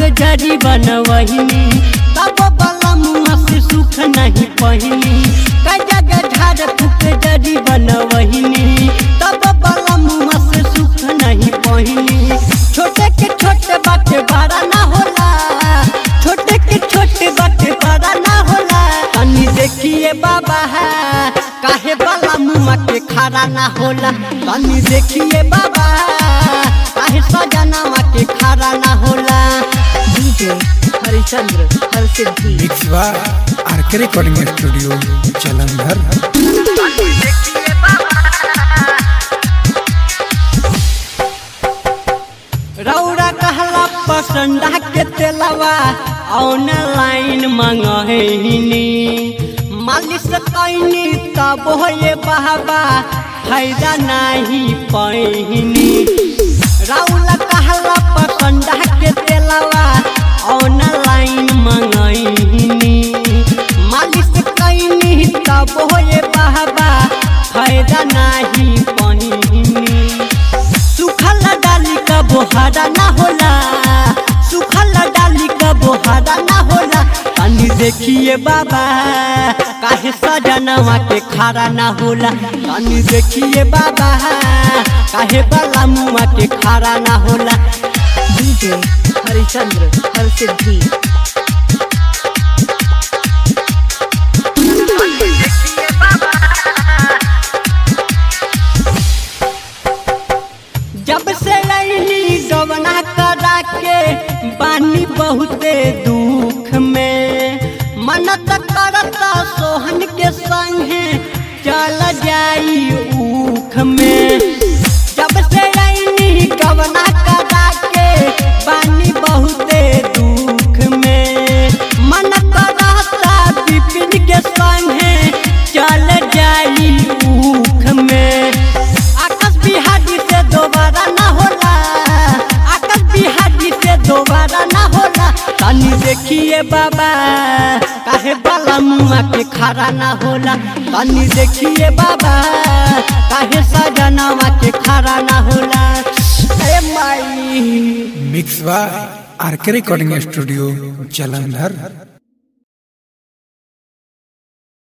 जरी बनवहिनी तब बला मुँह से सुख नहीं पहिनी कई जगह झाड़ फूक जरी बनवहिनी तब बला मुँह से सुख नहीं पहिनी छोटे के छोटे बाटे बड़ा ना होला छोटे के छोटे बाटे बड़ा ना होला तनी देखिए बाबा है काहे बाला मुँह के खड़ा ना होला तनी देखिए बाबा काहे सजनावा के खड़ा ना होला DJ Harichandra Harsiddhi mix by RK recording studio Jalandhar रौरा कहला पसंदा के तेलवा ऑनलाइन मंगहिनी मालिश कैनी तब ये बाबा फायदा नहीं पैनी रौला कहला पसंदा के तेलवा ऑनलाइन मंगहिनी मालिश कैनी तब ये बाबा फायदा नहीं पहिनी सुखल डाली का बोहारा ना होला सुखल डाली का बोहारा ना होला तनी देखिए बाबा काहे सजनवा के खारा ना होला तनी देखिए बाबा काहे बाला मुआ के खारा ना होला DJ हरिचंद्र हरसिद्धि जब से लैली गवना करा के बानी बहुते दुख में मनत करता सोहन के संगे चल जाई ऊख में जब से लैली गवना करा के बानी बहुते दुख में मन करता विपिन के संगे चल जाई ऊख में आकाश बिहारी से दोबारा ना होला आकाश बिहारी से दोबारा ना होला तनी देखिए बाबा काहे बाला मुआ के खड़ा ना होला तनी देखिए बाबा काहे सजनावा के खड़ा ना होला अरे माई mix by RK recording studio Jalandhar